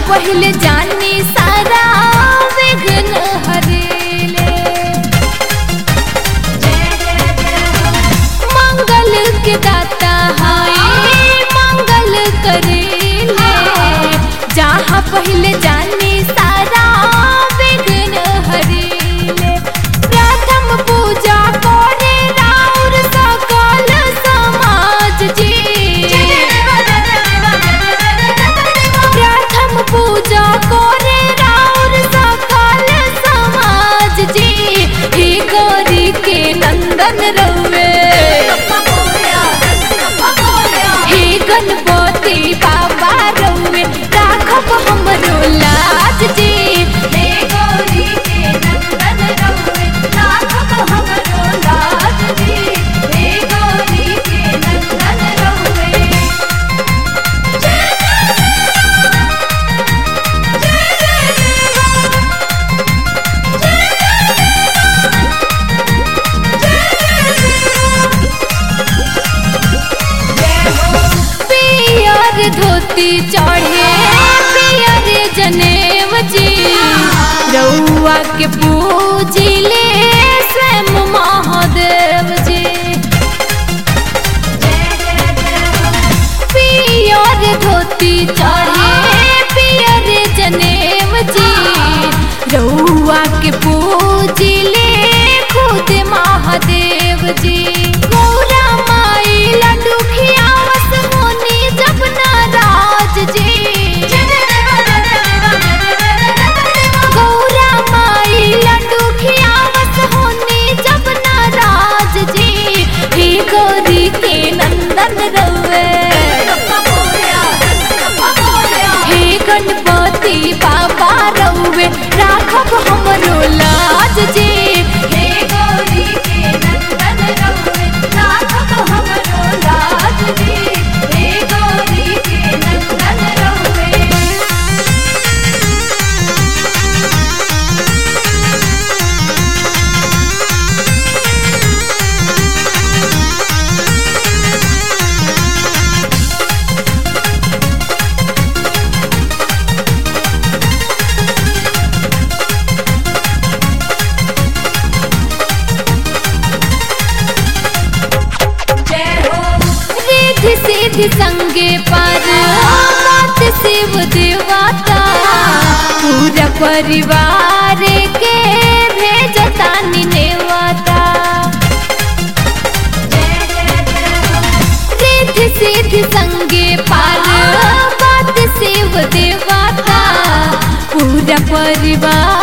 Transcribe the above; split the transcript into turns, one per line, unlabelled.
पहले जानी सारा विघ्न हरेले मंगल के दाता हाय मंगल करेले जहाँ पहले जानी सारा विघ्न हरेले प्रथम पूजा करे राउर सकल समाज जी प्रथम पूजा करे राउर सकल समाज जी हे गौरी के नंदन रउए हे गणपति बाबा रउए राखब हमरो लाज जी हे गौरी के नंदन रउए राखब हमरो लाज जी हे गौरी के नंदन रउए पियर धोती चढ़े पियर जनेव जी रउआ के पूजिले स्वयं महादेव जी पियर धोती चढ़े पियर जनेव जी रउआ के पूजिले खुद महादेव जी गौरा माई लड्डू खियावस मोनी जब नाराज जी गौरा माई लड्डू खियावस होनी जब नाराज जी हे गौरी के नंदन रउए हे गणपति बाबा रउए राखब हमरो लाज जी हे गौरी के नंदन रउए राखब हमरो लाज जी हे गौरी के नंदन रउए रिद्धि सिद्धि संगे पर बात शिव देवता पूरा परिवार के भेजता निनेवता रिद्धि सिद्धि संगे पर बात शिव देवता पूरा परिवार